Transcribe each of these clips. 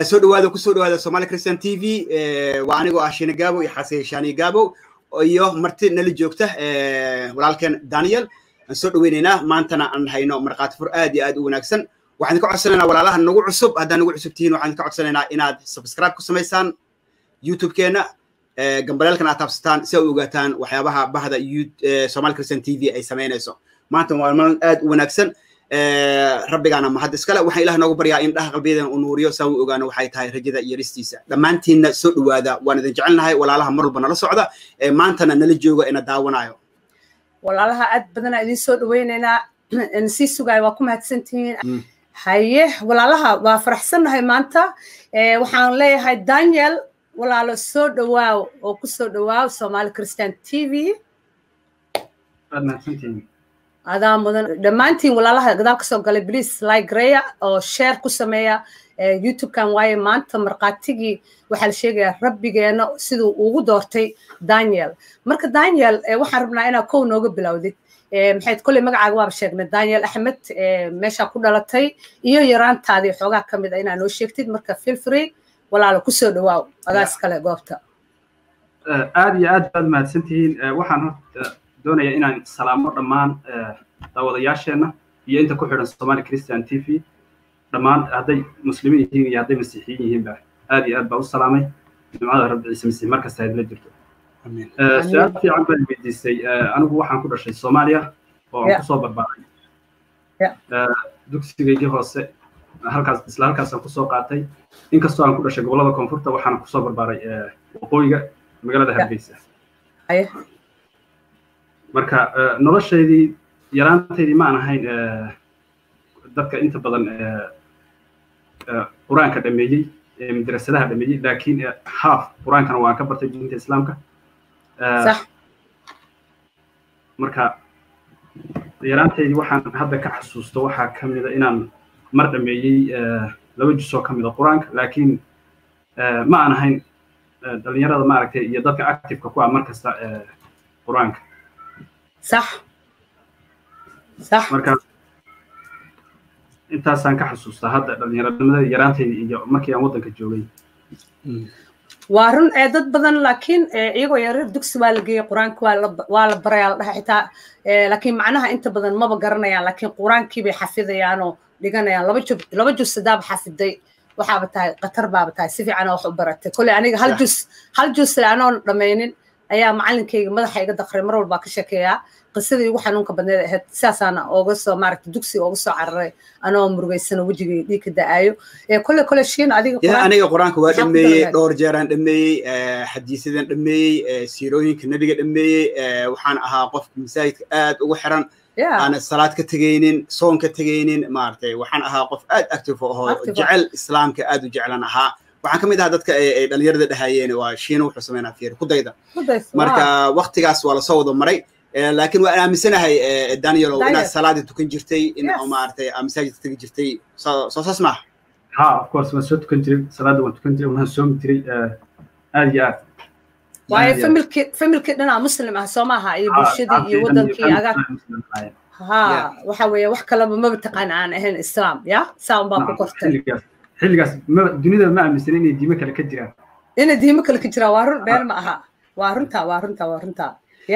soo dhawaada kusoo dhawaada somali christian t v waa anigoo ah shine gaabo iyo xase shani gaabo iyo marti nala joogta walaalkeen daniel aan soo dhaweynaynaa maantana aan hayno markhaati fur aad iyo aad u wanaagsan waxaan ka codsanaynaa walaalaha nagu cusub haddaa nagu cusub tihiin waxaan ka codsanaynaa inaad subscribe ku samaysaan youtube-keena gambaleelkan aad taabsataan si ay ogaataan waxyaabaha bahda somali christian t v ay samaynayso maanta waa maalin aad u wanaagsan rabbigaana mahad iskale waxaan ilaah noogu baryaa in dhaha qalbiyadan uu nuuriyo saa uu ogaano waxay tahay rajada iyo ristiisa dhammaantiinna soo dhowaada waan idin jecelnahay walaalaha mar walba nala socda maantana nala jooga ina daawanayo walaalaha aad badanaa idin soo dhaweynaynaa sii sugaay waa ku mahadsantihiin haye walaalaha waa faraxsannahay maanta waxaan leeyahay daniel walaalo soo dhawaaw oo ku soo dhawaaw somali christian t v adaa mudan dhammaantiin walaalaha gadaal kasoo galay bliis ligreya oo share ku sameeya youtube-kan waaye maanta markhaatigii waxaa la sheegayaa rabbigeena siduu ugu doortay daniel marka daniel waxaan rabnaa inaa kow nooga bilowdid maxayd kolley magacaaga waaba sheegnay daniel axmed meeshaa ku dhalatay iyo yaraantaadii xoogaa ka mid a inaa noo sheegtid marka feel free walaalo kusoo dhawaaw adaas kale goobta aad iyo aad baad mahadsantihiin waxaan horta doonaya inaan salaamo dhammaan daawadayaasheenna iyo inta ku xidhan somali christian t v dhammaan hadday muslimiin yihiin iyo hadday masiixiyiin yihiinba aad iyo aad baa u salaamay jumcada rabbi ciise masiix markasta idla jirto su-aal fiican baan weydiisay anigu waxaan ku dhashay soomaaliya oo aan kusoo barbaaray dugsigaygii hoose halkaas isla halkaasaan kusoo qaatay inkastoo aan ku dhashay gobollada koonfurta waxaan kusoo barbaaray waqooyiga magaalada hargeysa marka noloshaydii yaraantaydii ma aan ahayn dadka inta badan qur-aanka dhameeyey madrasadaha dhameeyey laakiin haaf qur-aankana waan ka bartay diinta islaamka marka yaraantaydii waxaan hadda ka xasuusto waxaa ka mida inaan mar dhameeyey laba jusoo ka mida qur-aanka laakiin ma aan ahayn dhalinyarada maaragtay iyo dadka activeka ku ah mar kasta qur-aanka صح صح marka intaasaan ka xasuustaa hadda dhalinyaranimada yaraantayda iyo markii aan waddanka joogay waa run ee dad badan laakiin iyagoo yareer dugsi waa la geeyey qur-aanka waa la barayaa la dhaha xitaa laakiin macnaha inta badan maba garanayaan laakiin qur-aankii bay xafidayaanoo dhiganayaan laba jub laba jus sadaaba xafiday waxaaba tahay qatar baaba tahay si fiican wax u baratay kolley aniga hal jus hal jus le anoon dhammaynin ayaa macalinkayga madaxa iga daqray mar walbaa ka sheekeeyaa qisadii ugu xanuunka badneed ahayd sidaasaana ooga soo maaragta dugsiga ooga soo cararay anoo murugaysano wejigay dhiig ka da'aayo kole kole shiin adiga aniga qur-aanka waa dhameeyey dhowr jeeraan dhameeyey xadiisadan dhameeyey siirooyinka nebiga dhameeyey waxaan ahaa qofka masaajidka aad ugu xiran aana salaad ka tegaynin soon ka tegaynin maaragtay waxaan ahaa qof aad active oo jecel islaamka aad u jeclan ahaa waxaan ka mid ahaa dadka ay dhalinyarada dhahayeen waa shiina wuxuu sameynaa fiir ku dayda marka waktigaas waa lasoo wada maray laakiin waan aaminsanahay danielow inaad salaada tukan jirtay in maaragtay masaajidka tegi jirtay soo saas maaha ha of course waan soo tukan jiray salaada waan tukan jiray waan soomi jiray aad iyo aad waayo familki familki dhanaa muslim ah soo maaha iyo bulshadii iyo wadankii agaag ha waxa weeye wax kaleba maba taqaan aan ahayn islaam ya saa unbaa ku kortay xilligaas dunida ma aaminsan inay diimo kale ka jiraan inay diimo kale ka jiraan waa run been ma aha waa runta waa runta waa runta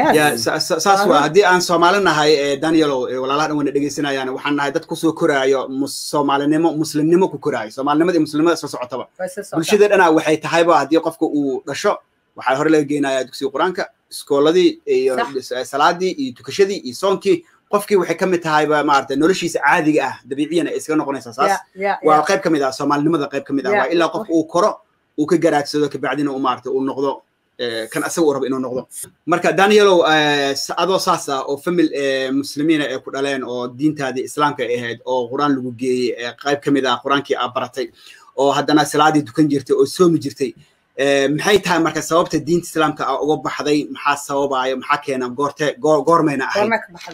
saas waa haddii aan soomaali nahay danielow walaalaha dhan wana dhegeysanayaan waxaan nahay dad kusoo koraayo soomaalinimo muslimnimo ku koraayo soomaalinimada iyo muslimnimada isla socotaba bulshada dhana waxay tahayba haddii qofka uu dhasho waxaa hore laga geenaya dugsiga qur-aanka iskooladii iyo salaadii iyo tukashadii iyo soonkii qofkii waxay ka mid tahayba maarata noloshiisa caadiga ah dabiiciyana ay iskaga noqonaysaa saas waa qayb ka mid ah soomaalinimada qayb ka mid ah waa ilaa qofka uu koro uu ka garaagsado kabacdina uu maarata uu noqdo kan asaga uu rabo inuu noqdo marka danielow adoo saas ah oo famil muslimiina ay ku dhaleen oo diintaadii islaamka ay ahayd oo qur-aan lagu geeyey qayb ka mid ah qur-aankii aad baratay oo haddana salaadii dukan jirtay oo soomi jirtay maxay tahay marka sababta diinta islaamka a uga baxday maxaa sababaayo maxaa keena goorte goormayna ahayd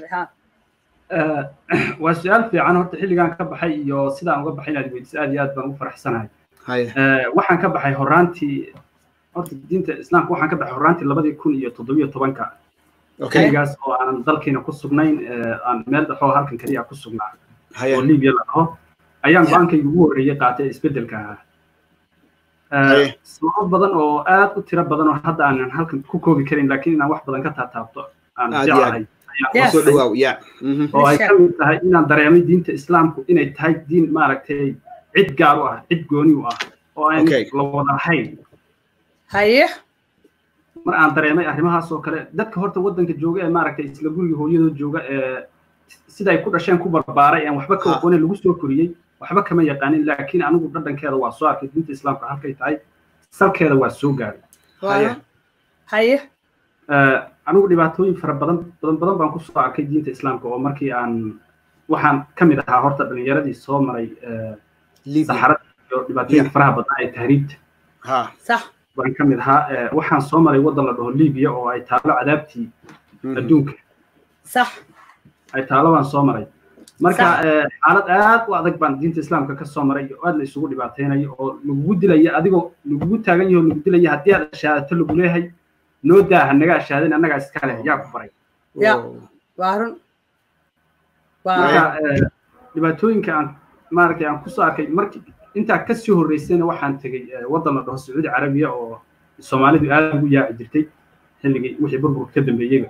waa su-aal fiican horta xilligan ka baxay iyo sidaan uga baxay inaad weydiso aad iyo aad baan ugu faraxsanahay waxaan ka baxay horaantii horta diinta islaamka waxaan ka baxay horaantii labadii kun iyo toddobiyo tobanka xilligaas oo aanan dalkiina ku sugnayn aan meel dhexoo halkan keliya ku sugnaa oo libiya la dhaho ayaan go-aankayga ugu horreeyey qaatay isbeddelka ahaa sababo badan oo aad u tiro badan oo hadda aanan halkan ku koobi karin laakiin inaan wax badan ka taataabto aan jeclahay oo ay ka mid tahay inaan dareemay diinta islaamku inay tahay diin maaragtay cid gaar u ah cid gooni u ah oo aan la wada lahayn haye mar aan dareemay arrimahaas oo kale dadka horta waddanka jooga ee maaragtay isla guriga hooyadoo jooga ee sida ay ku dhasheen ku barbaaray aan waxba ka aqoonin lagu soo koriyey waxba kama yaqaanin laakiin anigu dhadhankeeda waa soo arkay diinta islaamka halkay tahay salkeeda waa soo gaaray haye anigu dhibaatooyin fara badan badan badan baan kusoo arkay diinta islaamka oo markii aan waxaan ka mid ahaa horta dhalinyaradii soo maray saxarada iyo dhibaatooyinka faraha badnaa ee tahriibta baan ka mid ahaa waxaan soo maray waddan la dhaho libiya oo ay taalo cadaabtii adduunka sax ay taalo baan soo maray marka xaalad aad u adag baan diinta islaamka ka soo maray oo aad la isugu dhibaateynayo oo lagugu dilaya adigoo lagugu taagan yaho lagu dilaya haddii aad ashaadato lagu leeyahay noo daaha naga ashaadin annagaa iska leh yaa ku baray marka dhibaatooyinka aan maaragtay aan kusoo arkay markii intaa kasii horreysayna waxaan tegey waddan la dhaho sacuudi carabiya oo soomaalidu aad ugu yaaci jirtay xilligii wixii burburka ka dambeeyeyba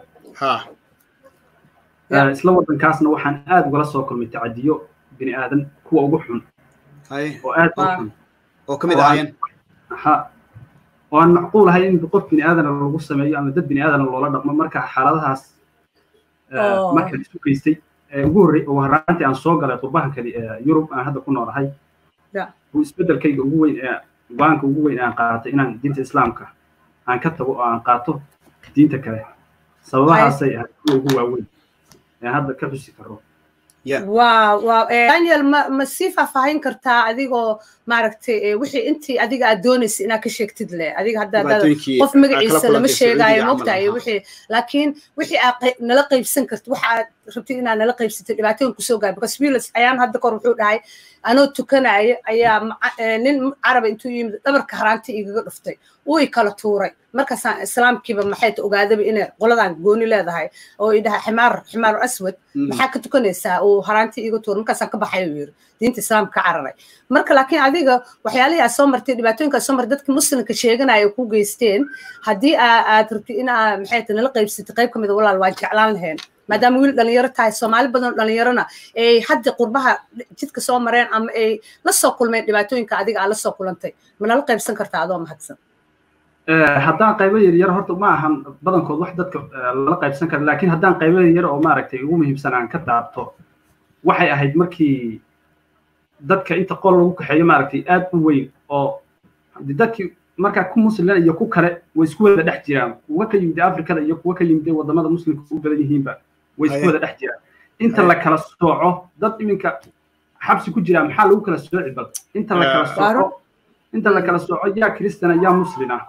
isla waddankaasna waxaan aad ugala soo kulmay tacadiyo bini aadan kuwa ugu xun oo aad ugu xun oo kamid ahaayeen ha oo aan macquul ahay in qof bini aadana lagu sameeyo ama dad bini aadana loola dhaqmo marka xaaladahaas markaan isu geystay ugu horrey ugu horraantii aan soo galay qurbahankadi yurub aan hadda ku noolahay buu isbeddelkayga ugu weyn ee go-aanka ugu weyn aan qaatay inaan diinta islaamka aan ka tago oo aan qaato diinta kale sababahaasay ahayd kuwa ugu waaweyn ee hadda ka xusi karo wow wow daniel ma ma sii faahfaahin kartaa adigoo maaragtay wixii intii adiga aad doonaysa inaad ka sheegtid le adiga hadda qof magaciisa lama sheegaayo mogtahay wixii laakiin wixii aad nala qaybsan kartid waxa aad rabtid inaad nala qaybsatid dhibaatooyin kusoo gaar because wilas ayaan hadda kor wuxuu dhahay anoo tukanaya ayaa nin caraba intuu yimid dhabarka haraanti igaga dhuftay uu i kala tuuray markaasaan islaamkiiba maxay ta ogaadaba inay qoladan gooni leedahay oo i dhaha ximaar ximaaru aswad maxaa ka tukanaysaa uu haraanti iga tuuray markaasaan ka baxay uu yiri diinta islaamka ka cararay marka laakiin adiga waxyaalihii aad soo martay dhibaatooyinka soo martay dadka muslimka sheeganaya ku geysteen haddii aad rabtid in aa maxay ta nala qaybsatay qayb ka mid a walaal waan jeclaan lahayn maadaama wiil dhalinyaro tahay soomaali badan oo dhalinyarona ay hadda qurbaha jidka soo mareen ama ay la soo kulmeen dhibaatooyinka adiga aad la soo kulantay ma nala qaybsan kartaa adoo mahadsan haddaan qaybo yaryar horta ma ahan badankood wax dadka lala qaybsan kara laakiin haddaan qaybo yaryar oo maaragtay ugu muhiimsan aan ka daabto waxay ahayd markii dadka inta qol lagu kaxeeyo maaragtay aad u weyn oo dadkii markaa ku musliman iyo ku kale way isku wada dhex jiraan kuwa ka yimid afrikada iyo kuwa ka yimid wadamada muslimka u badan yihiinba way isku wada dhex jiraan inta la kala sooco dad iminka xabsi ku jira maxaa lagu kala sooci bal inta la kala sooco inta la kala sooco yaa kristana yaa muslin ah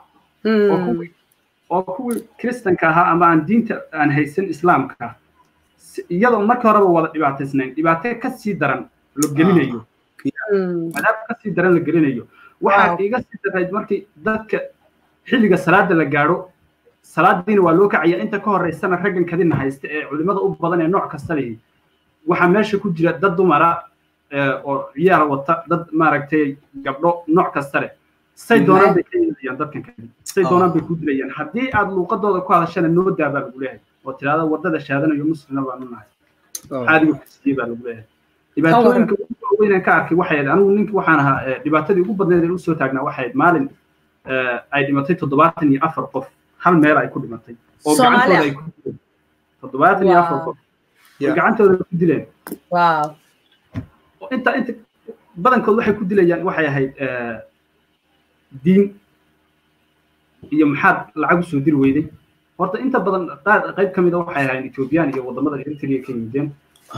oo kuwii kristanka ahaa ama aan diinta aan haysan islaamka iyadoo marka horeba wada dhibaataysnayn dhibaato kasii daran la gelinayo cadaab kasii daran la gelinayo waxaa iga sii darayd markii dadka xilliga salaada la gaadho salaadiina waa loo kacaya inta ka horeysana raggan kadina haysta ee culimada u badan ee nooc kasta lihi waxaa meesha ku jira dad dumara oo ciyaal wata dad maaragtay gabdho nooc kasta leh say doonaan bay ka yeelayaan dadkan kadi say doonaan bay ku dilayaan haddii aad luuqadooda ku hadashana noo daa baa lagu leeyahay oo tiraada wadada shaadanayo muslina baanu nahay caadiga kusiye baa lagu leeyahay dhibaatooyinka ugu waaweynaan ka arkay waxay ahayd anigu ninki waxaan ahaa dhibaatadii ugu badneed ee usoo taagnaa waxay ahayd maalin ay dhimatay toddobaatan iyo afar qof hal meel ay ku dhimatay oo gacantooda ay ku dileen toddobaatan iyo afar qof oo gacantooda ku dileen inta inta badankood waxay ku dilayaan waxay ahayd diin iyo maxaad lacag usoo diri weyday horta inta badan qayb ka mida waxay ahayn ethoobiyan iyo wadamada eritrea ka yimideen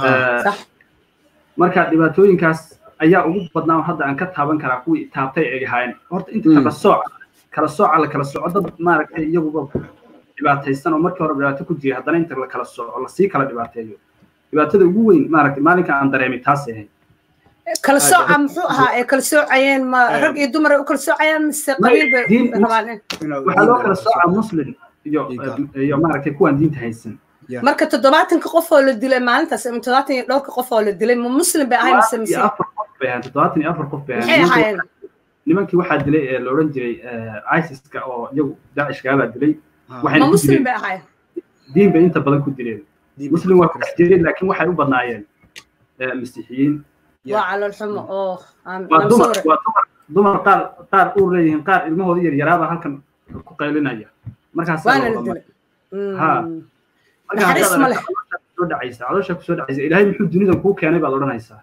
marka dhibaatooyinkaas ayaa ugu badnaa hadda aan ka taaban karaa kuwii taabtay ay ahaayeen horta inta kala sooca kala sooca la kala sooco dad maaragtay iyaguba dhibaataysan oo markii hore dhibaato ku jiray haddana inta la kala sooco lasii kala dhibaateeyo dhibaatada ugu weyn maaragtay maalinka aan dareemay taasay ahayd kala sooca muxuu ahaa ee kala soocayeen ma rag iyo dumar ay u kala soocayeen mise qabiil bay rabaan waxaa loo kala soocaa muslim iyo iyo maaragtay kuwaan diinta haysan marka toddobaatanka qof oo la dilay maalintaas ama toddobaatan iyo dhowrka qof oo la dilay ma muslim bay ahayn mise mise afar qof bay ahayn toddobaatan iyo afar qof bay maxay ahaayeen nimankii waxaa dilay ee la odhan jiray isiska oo iyagu daacishkaabaa dilay ma muslim bay ahay diin bay inta badan ku dileen muslim waa ku jireen laakiin waxay u badnaayeen masiixiyiin waa calool xumo oo waa dumar waa dumar dumar qaar qaar uur leeyihiin qaar ilmahooda yar yaraaba halkan ku qaylinaya markaas waana la dilay ha naxariis ma leh soo dhacaysa caloosha kusoo dhacaysa ilaahay muxuu dunidan kuu keenay baad odhanaysaa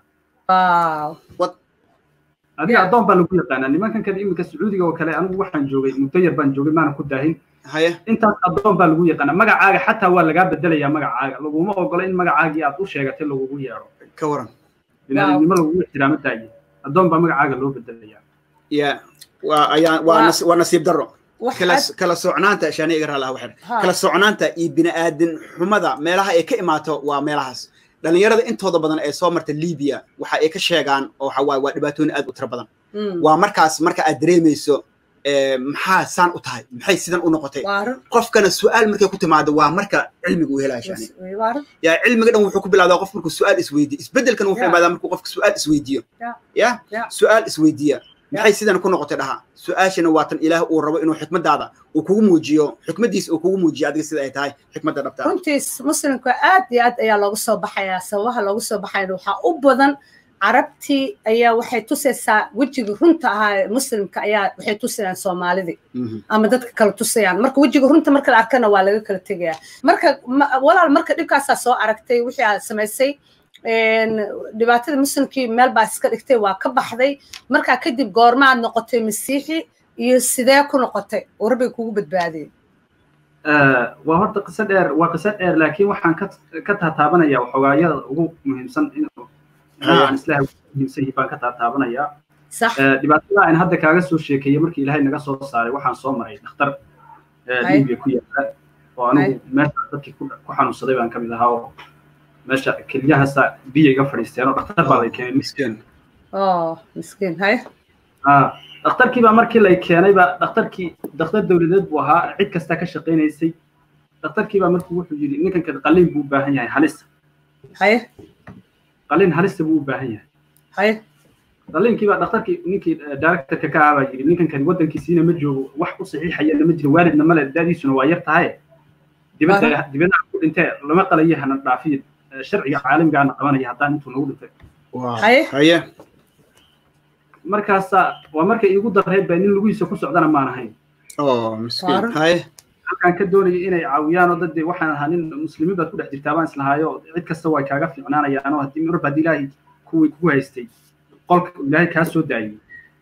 adiga addoon baa lagu yaqaanaa nimankan kale iminka sacuudiga oo kale anigu waxaan joogay muddo yar baan joogay maana ku daahin intaas addoon baa lagu yaqaanaa magacaaga xataa waa lagaa bedelayaa magacaaga laguma ogola in magacaagii aad u sheegatay lagugu yeedho ka waran binaadamnimo lagugu ixtiraamo daaye addoon baa magacaaga loo bedelayaa ya waa ayaa waa waa nasiib darro kala kala socnaanta shaani iga raalaha waxay kala socnaanta iyo bini'aadin xumada meelaha ay ka imaato waa meelahaas dhalinyarada intooda badan ee soo marta libiya waxa ay ka sheegaan oo waxa waaye waa dhibaatooyin aad u tiro badan waa markaas marka aad dareemayso maxaa saan u tahay maxay sidan u noqotay qofkana su'aal markay ku timaado waa marka cilmiga uu helaya shani ya cilmiga dhan wuxuu ku bilowdaa qof markuu su'aal isweydiyo isbedelkan wuxuu imaadaa markuu qofka su'aal isweydiiyo ya su'aal isweydiiya maxay sidan ku noqotay dhaha su-aashana waa tan ilaah uu rabo inuu xikmadaada uu kugu muujiyo xikmadiisa uu kugu muujiyo adiga sida ay tahay xikmadda dhabta runtiis muslimka aad iyo aad ayaa loogu soo baxayaa sababaha loogu soo baxayna waxaa u badan carabtii ayaa waxay tusaysaa wejiga runta ahaa muslimka ayaa waxay tusayaan soomaalidii ama dadka kale tusayaan marka wejiga runta marka la arkana waa laga kala tegayaa marka walaal marka dhibkaasaa soo aragtay wixii aad samaysay dhibaatada muslimkii meel baa iska dhigtay waa ka baxday markaa kadib goormaad noqotay masiixi iyo sidee ku noqotay oo rabbiga kugu badbaadiyey waa horta qiso dheer waa qiso dheer laakiin waxaan ka ka taataabanaya waxoogaayada ugu muhiimsan in aan islaha muhiimsan yahay baan ka taataabanayaa dhibaatada aan hadda kaaga soo sheekeeyey markii ilaahay naga soo saaray waxaan soo maray dhakhtar libiya ku yaala oo anigu meesha dadkii ku xanuunsaday baan kamid ahaa oo meesha keliyahaasa biyo iga fadhiisteen oo dhakhtar baa lay keenay miskiin miskiin hay dhakhtarkii baa markii lay keenay baa dhakhtarkii dhakhtar dowladeed buu ahaa cid kasta ka shaqaynaysay dhakhtarkii baa markuu wuxuu yidhi ninkan kale qalliin buu u baahan yahay halisa haye qalliin halisa buu u baahan yahay haye qalliinkii baa dhakhtarkii ninkii directorka ka ahaa baa yidhi ninkan kale waddankiisiina ma joogo wax u saxiixayana ma jiro waalidna male daadiisuna waa yar tahay dibadda dibadda ku dhintee lama qalayo hana dhaafiyo sharciga caalamigaana qabanaya haddaan intuu nagu dhintay haye markaasa waa markay iigu darreed baa nin lugihiisa ku socdana maan ahayn miskiin haye halkaan ka doonayay inay caawiyaan oo dadde waxaan ahaa nin muslimiin baad ku dhex jirtaa baan islahaayo cid kasta way kaaga fiicnaanayaan oo haddii marba haddii ilaahay kuwii kugu haystay qolka ilaahay kaa soo daayey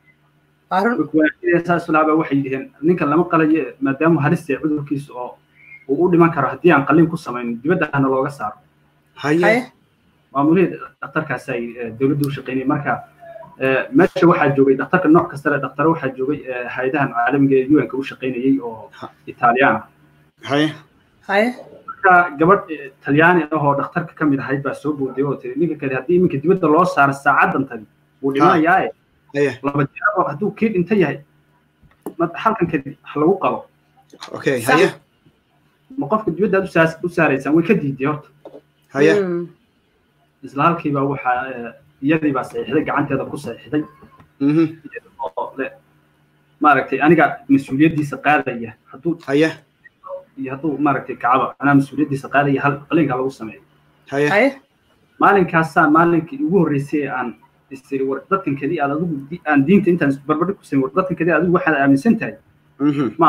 saas laaba waxay yidhaheen ninkan lama qalayo maadaama halistee cudurkiisa oo uu u dhiman karo haddii aan qalliin ku samaynin dibadda hana looga saaro haye maamulihii dhakhtarkaas ay dowladda u shaqaynayay marka meesha waxaa joogay dhakhtarka nooc kasta le dhaktaro waxaa joogay hay-adahan caalamiga ee un-ka u shaqaynayay oo italiyaan ah haye haye marka gabadh talyaani ah oo dhakhtarka ka mid ahayd baa soo booday oo tiri ninka kale haddii iminka dibadda loo saaro saacadan tani wuu dhimanayaae laba jeer hadduu kii dhinta yahay halkan kadib wax lagu qabo okay haye ma qofka dibadda aad u saaraysaan way ka diiday horta haye isla halkiiba waxaa iyadii baa saxiixday gacanteeda ku saxiixday oo le maaragtay aniga mas-uuliyaddiisa qaadaya hadduu haye iyo hadduu maaragtay kacaba anaa mas-uuliyaddiisa qaadaya hal qalinka lagu sameeyo haye maalinkaasaan maalinkii ugu horreysay ee aan isiri war dadkan keli aad adigu aan diinta intaan barbardhig ku sameyn war dadkan keli adigu waxaad aaminsan tahay ma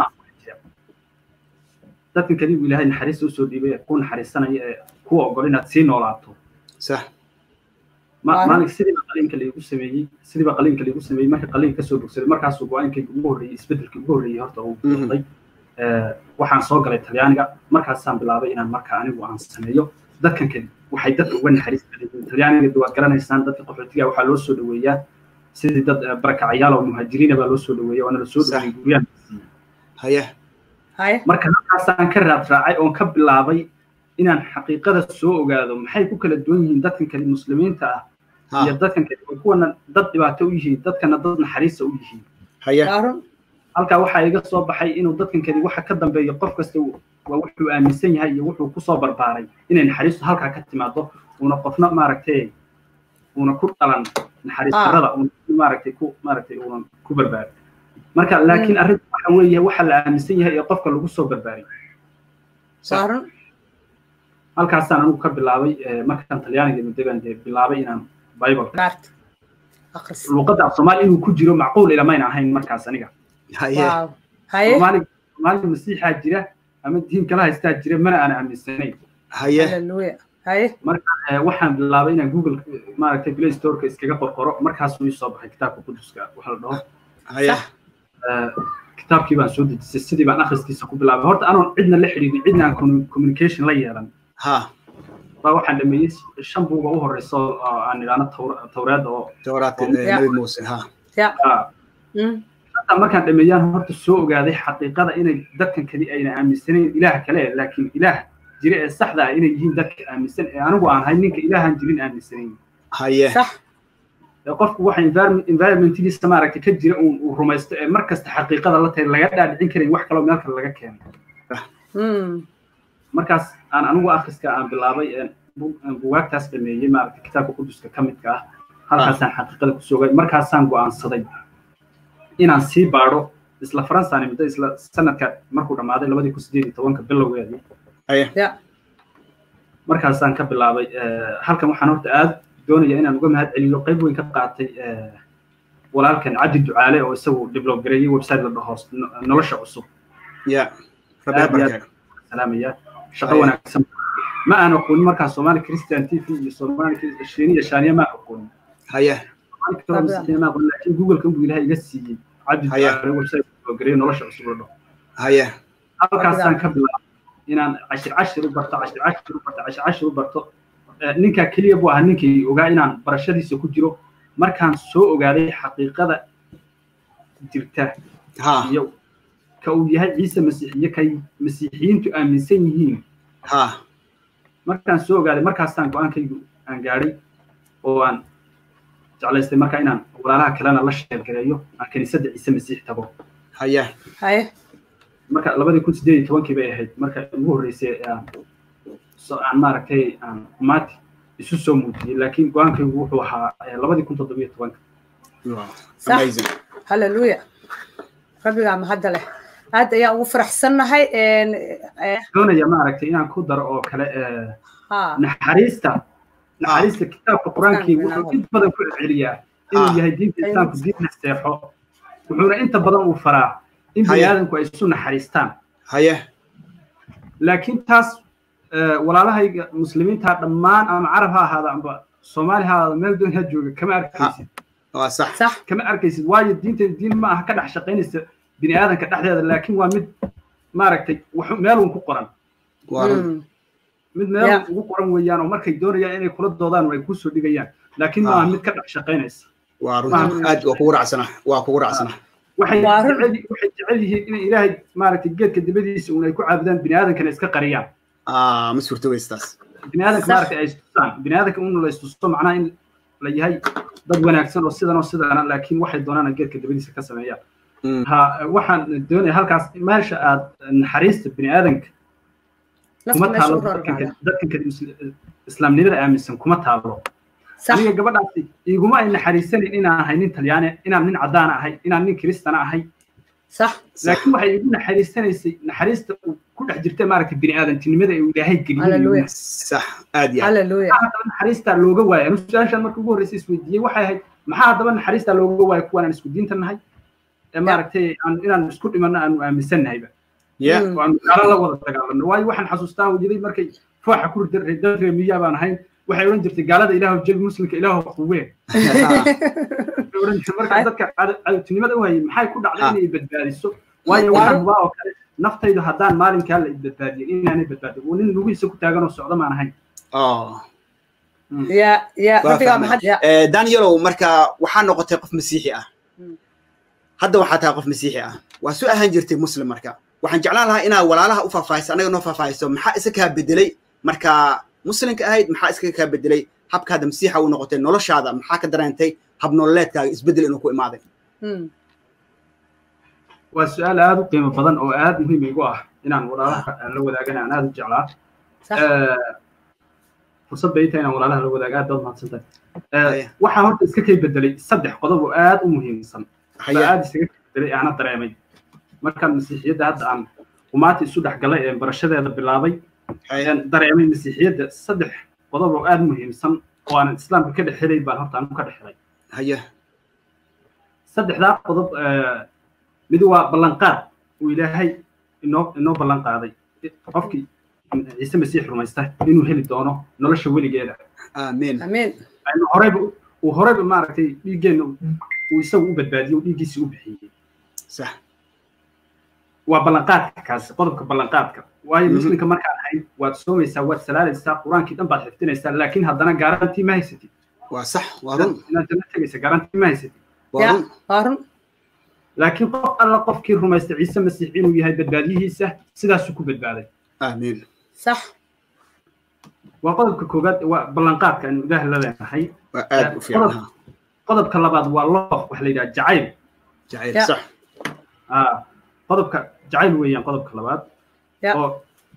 dadkan keli uu ilaahay naxariista usoo dhiibay ee ku naxariisanaya ee kuwa ogol inaad sii noolaato sax maalinka sidiiba qaliinka laigu sameeyey sidiiba qaliinka laigu sameeyey marka qaliinka kasoo bogsaday markaasuu go-aankayga ugu horreeyey isbedelkii ugu horreeyey horta uu noqday waxaan soo galay talyaaniga markaasaan bilaabay inaan marka anigu aan sameeyo dadkan kale waxay dadka uga naxariis badan talyaaniga waad garanaysaan dadka qaxootiga waxaa loo soo dhaweeyaa sidii dad barakacayaal oo muhaajiriina baa loo soo dhaweeya waana la soo dhaweeyey guryahan haye marka halkaasaan ka raad raacay oon ka bilaabay inaan xaqiiqada soo ogaado maxay ku kala duwan yihiin dadkan kale muslimiinta ah iyo dadkan kale kuwana dad dhibaato u yihiin dadkana dad naxariista u yihiin halkaa waxaa iga soo baxay inuu dadkan kale waxa ka dambeeya qof kasta waa wuxuu aaminsan yahay iyo wuxuu kusoo barbaaray inay naxariistu halkaa ka timaado uuna qofna maaragtay uuna ku dhalan naxariis darrada maaragtay ku maaragtay uunan ku barbaarin marka laakiin arrinta waxa weeye waxa la aaminsan yahay ee qofka lagu soo barbaariyo halkaasaan anigu ka bilaabay markaan talyaaniga mudaban dee bilaabay inaan bible luuqadda af soomaali inuu ku jiro macquul ilamayna ahayn markaas aniga soomaaliga soomaaliga masiixaa jira ama diin kala haystaa jira mana aan aaminsanayn marka waxaan bilaabay inaan google maaragtay play storeka iskaga qorqoro markaasuu ii soo baxay kitaabka quduska waxa la dhaho kitaabkii baan soo dejisay sidii baan akhriskiisa ku bilaabay horta anoon cidna la xidhiidin cidna aan communication la yeelan baa waxaan dhameeyey shan buuga u horeyso aan idhaano tawreed oo markaan dhameeyaan horta soo ogaaday xaqiiqada inay dadkan kali ayna aaminsanayn ilaah kale laakiin ilaah jira ee saxda ah inay yihiin dadka aaminsan ee anigu aan ahay ninka ilaahan jirin aaminsanayn qofku waxa environmentigiisa maaragtay ka jira uu rumaysto ee markasta xaqiiqada la tahay laga dhaadhicin karayn wax kaloo meel kale laga keenay markaas aan anigu akhriska aan bilaabay bugaagtaas dhameeyey maaragtay kitaabka quduska ka midka ah halkaasaan xaqiiqada ku sogay markaasaan go'aansaday inaan sii baadho isla faransaan muddo isla sanadka markuu dhammaaday labadii kun sideed iyo tobanka bilowgeedii markaasaan ka bilaabay halkan waxaan horta aad doonaya inaan uga mahad celiyo qayb weyn ka qaatay walaalkan cabdi ducaale oo isagu develop gareeyey website la dhaho nolosha cusub salaamaya shaqo wanaagsan ma aan aqoonin markaa soomaali christian t v iyo soomaali shiiniya shaaniya ma aqoonin laakiin google-kan buu ilahay iga siiyey cabdi ducaale website develop gareeyey nolosha cusub la dhaho halkaasaan ka bilaabay inaan cashir cashir u barto cashir cashir u barto cashir cashir u barto ninkaa keliya buu ahaa ninkii ogaa inaan barashadiisa ku jiro markaan soo ogaaday xaqiiqada jirta iyo ka uu yahay ciise masiixiye kay masiixiyiintu aaminsan yihiin markaan soo ogaaday markaasaan go-aankaygu aan gaadhay oo aan jeclaystay marka inaan walaalaha kalena la sheergareeyo aan kiniisadda ciise masiix tago marka labadii kun sideed iyo tobankii bay ahayd marka ugu horreysay aan maaragtay aan maati isu soo muujiyey laakiin go-aankaygu wuxuu ahaa labadii kun toddobiyo tobanka halleluya rabbigaa mahadda leh aad ayaa ugu faraxsannahay doonaya maaragtay inaan ku daro oo kale naxariista naxariista kitaabka qur-aankii wuxuu inta badan ku celceliyaa inuu yahay diinta islaamku diin naseexo wuxuuna inta badan uu faraa in bani aadamku ay isu naxariistaan laakiin taas walaalahayga muslimiinta dhammaan ama carab ha ahaada amba soomaali ha ahaada meel doon ha jooga kama arkaysid kama arkaysid waayo diinta diin ma aha ka dhex shaqaynaysa bini aadanka dhexdeeda laakiin waa mid maaragtay meelun ku qoran mid meel ugu qoran weeyaan oo markay doonayaan inay kula doodaan ay kusoo dhigayaan laakiin ma aha mid ka dhex shaqaynaysa aad waa kugu raacsana waa kugu raacsana waxay waxay jecel yihiin in ilaahay maaragtay geedka dibadiisa uun ay ku caabudaan bini aadankana iska qariyaan ma suurto weystaas bini aadanka maaragtay ay istusaan bini aadanka un la istusto macnaha in la yahay dad wanaagsan oo sidan oo sidana laakiin waxay doonaan geedka dibadiisa ka sameeyaan ha waxaan doonaya halkaas meesha aad naxariista bini aadanka kuma taalo dadkan kadi islaamnimada aaminsan kuma taalo aniga gabadhaasi iguma ay naxariisanin inaan ahay nin talyaane inaan nin caddaana ahay inaan nin kiristana ahay laakiin waxay igu naxariisanaysay naxariista ku dhex jirta maaragtay bini aadantinimada ee ilaahay geliyey naxariistaa looga waaya anu su-aashaan marka ugu horreysay isweydiiyey waxay ahayd maxaa haddaba naxariistaa looga waaya kuwaan aan isku diinta nahay ee maaragtay inaan isku dhimanno aanu aaminsannahayba waanu gaalo la wada dagaalano waayo waxaan xasuustaa wajiday markay fooxa ku dad reemiyaa baan ahayn waxay odhan jirtay gaalada ilaahu jabi muslimka ilaahu quwee marka dadka cadowtinimada u hayay maxay ku dhacday inay badbaadiso waayo waxaan hubaa oo kale naftaydu haddaan maalinkaa la badbaadiyin inaanay badbaadin oo nin lugihiisa ku taaganoo socdo maan ahayn danielow marka waxaa noqotay qof masiixi ah hadda waxaa tahay qof masiixi ah waa soo ahaan jirtay muslim marka waxaan jeclaan lahaa inaad walaalaha u faahfaahiso annaga noo faahfaahiso maxaa isa kaa bedelay marka muslimka ahayd maxaa iskaga kaa bedelay habkaada masiixa u noqotay noloshaada maxaa ka dareentay hab nololeedkaaga isbedel inuu ku imaaday waa su-aal aada u qiimo badan oo aada muhiim igu ah inaan walaalaha la wadaagana aan aada u jeclaa fursad bay tahay inaan walaalaha la wadaaga aad baad mahadsantahay waxaa horta iska kay bedelay saddex qodob oo aad u muhiimsan aad isaga kay bedelay aana dareemay markaan masiixiyadda hadda aan umaata isu dhex galay ee barashadeeda bilaabay dareemay masiixiyadda saddex qodob oo aad muhiimsan oo aanan islaamka ka dhex helay baan horta anu ka dhex helay haya saddexdaa qodob mid waa ballanqaad uu ilaahay inoo inoo ballan qaaday qofkii ciise masiix rumaysta inuu heli doono nolosha weligeeda amiin amiin aynu horeyba uu horeyba maaragtay dhiiggeenna uu isagu u badbaadiyey uu dhiiggiisii u bixiyey sax waa ballanqaadka kaasi qodobka ballanqaadka waayo muslimka markaan ahayn waad soomaysaa waad salaalaysaa qur-aankii dhan baad xifdinaysaa laakiin haddana garantii ma haysatid waa sax waa run inaad janno tegaysa garantii ma haysatid waa run waa run laakiin qof alla qofkii rumaysta ciise masiix inuu yahay badbaadiyihiisa sidaasuu ku badbaaday amiin sax waa qodobka koowaad waa ballanqaadka aynu ilaah la leenahay waa aad u fiican qodobka labaad waa loof waxa la yidhaha jacayl jacayl sax qodobka jacayl weeyaan qodobka labaad oo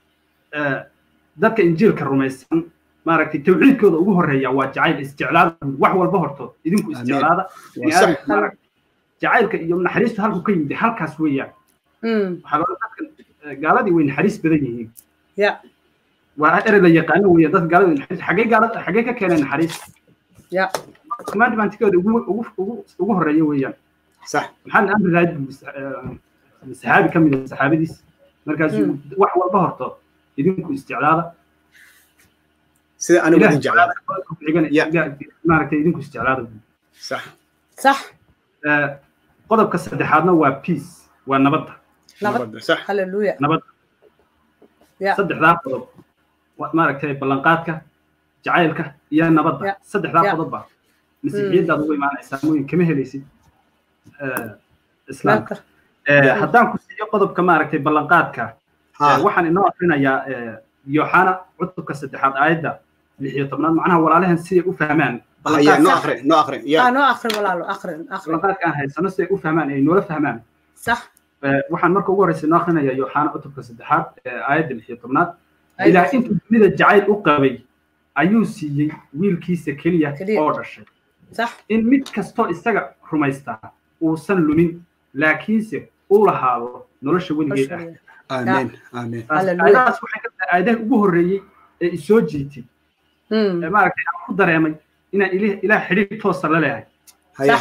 dadka injiilka rumaysan maaragtay tawxiidkooda ugu horeeya waa jacayl isjeclaada wax walba hortood idinku isjeclaada jacaylka iyo naxariistu halku ka yimid halkaas weeyaan waxaa loo dadka gaaladii way naxariis badan yihiin waa erey la yaqaano weeyaan dadka gaalada naxariis xaggee gaalada xaggee ka keenay naxariis commandmentkooda ugu ugu ugu ugu horeeya weeyaan sax maxamed amri raad saxaabi ka mid ah saxaabadiis markaasuu wax walba horto idinku isticlaada sida anigu idin jeclaada maaragtay idinku isticlaada sax sax qodobka saddexaadna waa peace waa nabadda nabad sax halleluya nabadda saddexdaa qodob maaragtay ballanqaadka jacaylka iyo nabadda saddexdaa qodobba masiixiyaddaad ugu imaanaysaa mooyin kama helaysid islaamka haddaan ku siiyo qodobka maaragtay ballanqaadka waxaan inoo akrinayaa yoxana cutubka saddexaad aayadda lix iyo tobnaad macnaha walaalahan siday u fahmaan noo akri noo akri noo akri walaalo akri akri ballanqaadka aan haysano siday u fahmaan ay noola fahmaan sax waxaan marka ugu horreysa noo akrinaya yoxana cutubka saddexaad aayadda lix iyo tobnaad ilaah intuu dunida jacayl u qabay ayuu siiyey wiilkiisa keliya oo dhashay in mid kastoo isaga rumaystaa uusan lumin laakiinse uu lahaado nolosha weligeed ah amiin amiin aayadahaas waxay ka tahay aayadaha ugu horreeyey ee isoo jiitay ee maaragtay aan ku dareemay inaan ilaah xidhiir toosa la leehay haya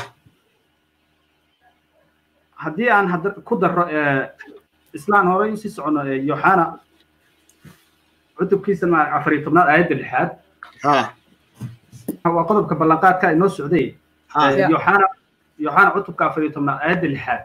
haddii aan hadda ku darro islaan horey usii socono yoxana cutubkiisa afar iyo tobnaad aayadda lixaad waa qodobka ballanqaadka inoo socday yoxana yoxana cutubka afar iyo tobnaad aayadda lixaad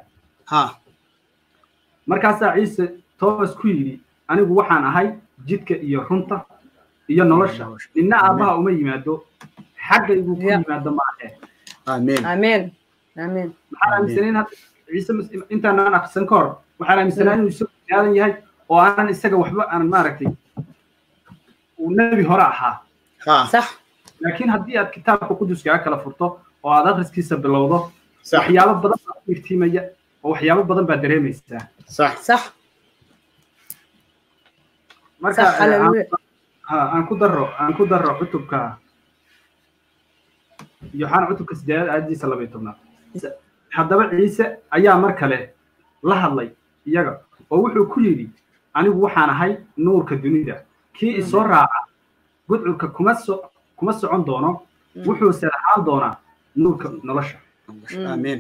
markaasaa ciise toos ku yidhi anigu waxaan ahay jidka iyo runta iyo nolosha ninna aabbaha uma yimaado xaggaygu ku yimaado maahe amiin amiin amiin maxaan aaminsanayn hadda ciise intaanaan akrisan ka hor waxaan aaminsanaa inuu isagu aadan yahay oo aanan isaga waxba aanan maaragtay uu nebi hore ahaa sax laakiin haddii aad kitaabka quduska kala furto oo aad akhriskiisa bilowdo waxyaabo badan baa ku iftiimaya oo waxyaabo badan baa dareemaysaa sax sax marka aan ku daro aan ku daro cutubka yoxana cutubka sideedaad aayadiisa laba iyo tobnaad haddaba ciise ayaa mar kale la hadlay iyaga oo wuxuu ku yidhi anigu waxaan ahay nuurka dunida kii isoo raaca gudcurka kuma so kuma socon doono wuxuuse lahaan doonaa nuurka nolosha amiin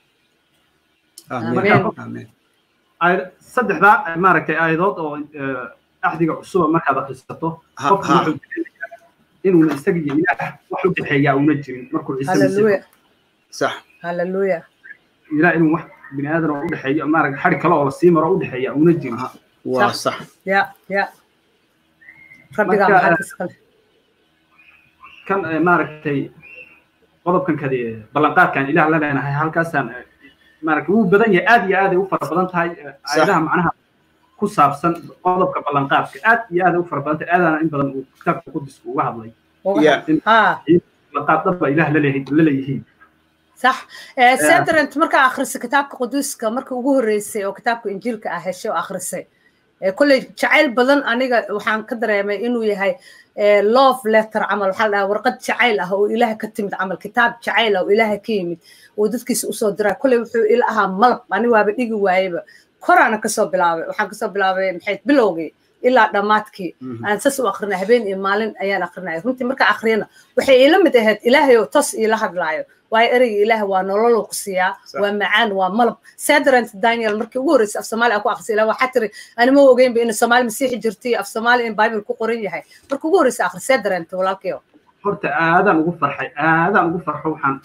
amiin saddexdaa maaragtay aayadood oo axdiga cusuba markaad akhrisato qofku wuxuu inuuna isaga iyo ilaah wax u dhexeeyaa una jirin markuu ciise sax halleluya ilaah inuu wax bini aadan oo u dhexeeyo maaragtay xadhi kale oo lasii maro u dhexeeya una jirin waa sax ya ya rabbigaa maxaad iskale kan maaragtay qodobkan kadi ballanqaadkan ilaah la leenahay halkaasaan maaragtay wuu badan yahay aad iyo aad ay u fara badan tahay aayadaha macnaha ku saabsan qodobka ballanqaadka aad iyo aad ay u fara badan tahay aadaana in badan uu kitaabka qudusku uga hadlay ballanqaad dhanba ilaah la leeyihiin صح سيدرنت مركا أخرس كتابك قدوسك مركا ugu horeysay oo kitaabka injiilka ah heshay oo akhrisay kolley jacayl badan aniga waxaan ka dareemay inuu yahay love letter camal waxaa la dhahaa warqad jacayl ah oo ilaaha ka timid camal kitaab jacayl ah oo ilaaha ka yimid oo dadkiisa usoo diraa kolley wuxuu ila ahaa malab ani waaba dhigi waayeba koraana kasoo bilaabay waxaan kasoo bilaabay maxay bilowgii ilaa dhammaadkii aan sas u akrinay habeen iyo maalin ayaan akrinaya runtii markaa akriyana waxay iila mid ahayd ilaahay oo tos iila hadlaayo waayo ereyga ilaahay waa nolol ku siiyaa waa macaan waa malab sadarant daniel markii ugu horreysay af soomaali aan ku akhrisay ilaa waxaa tiri ani ma ogeynba in soomaali masiixi jirtay af soomaali in bible ku qoran yahay markii ugu horreysay akhri sadarant walaalkayo horta aadaan ugu farxay aadaan ugu farxo waxaan